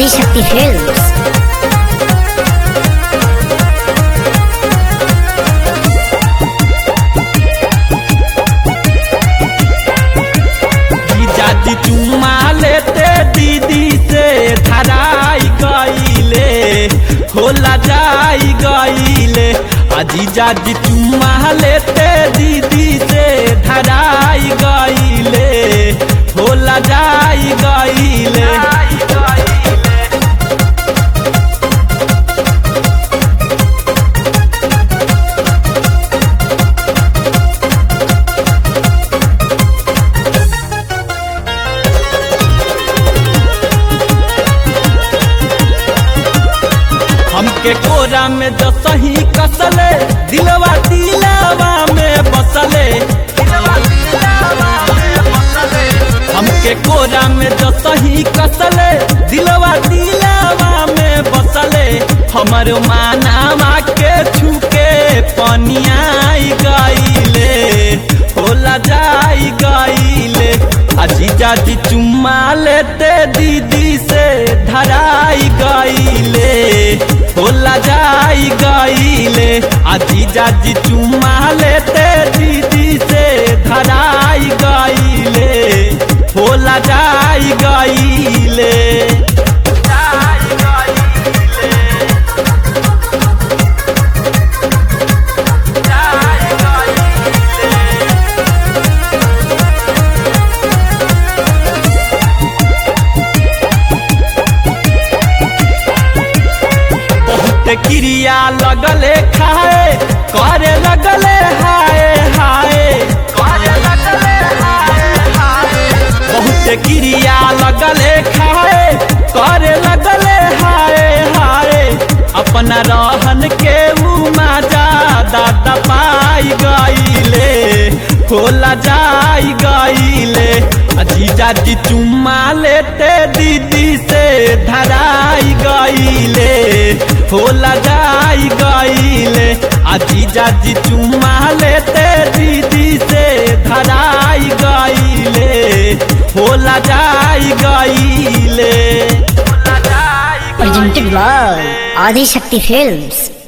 Adishakti films जीजाजी चुम्मा लेते दीदी से धराई गईले होला जाई गईले आ जीजाजी चुम्मा लेते दीदी से धराई गईले होला जाई गईले हमके कोरा में जो सही कसले दिलवा दिलवा में बसले हमके कोरा में जो सही कसले दिलवा दिलवा में बसले हमर मानावा के छुके पनियाई गईले होला जाई गईले अजीजा जी चुम्मा लेते दीदी से धराई गईले होला जाई गईले अजीजा जी चुम्मा लेते दीदी से धराई गईले होला जाई गईले जाई गईले जाई गईले बहुत क्रिया लगले खाए करे लगले हाय हाय करे लगले हाय हाय बहुत क्रिया लगले खाए करे लगले हाय हाय अपना रहन के मजा दादा पाई गईले होला जाई गईले जीजा जी चुम्मा लेते दीदी से धराई गईले होला जाई गईले आ जीजा जी चुम्मा लेते दीदी से धराई गईले होला जाई गईले होला जाई presented by ఆదిశక్తి ఫిల్మ్స్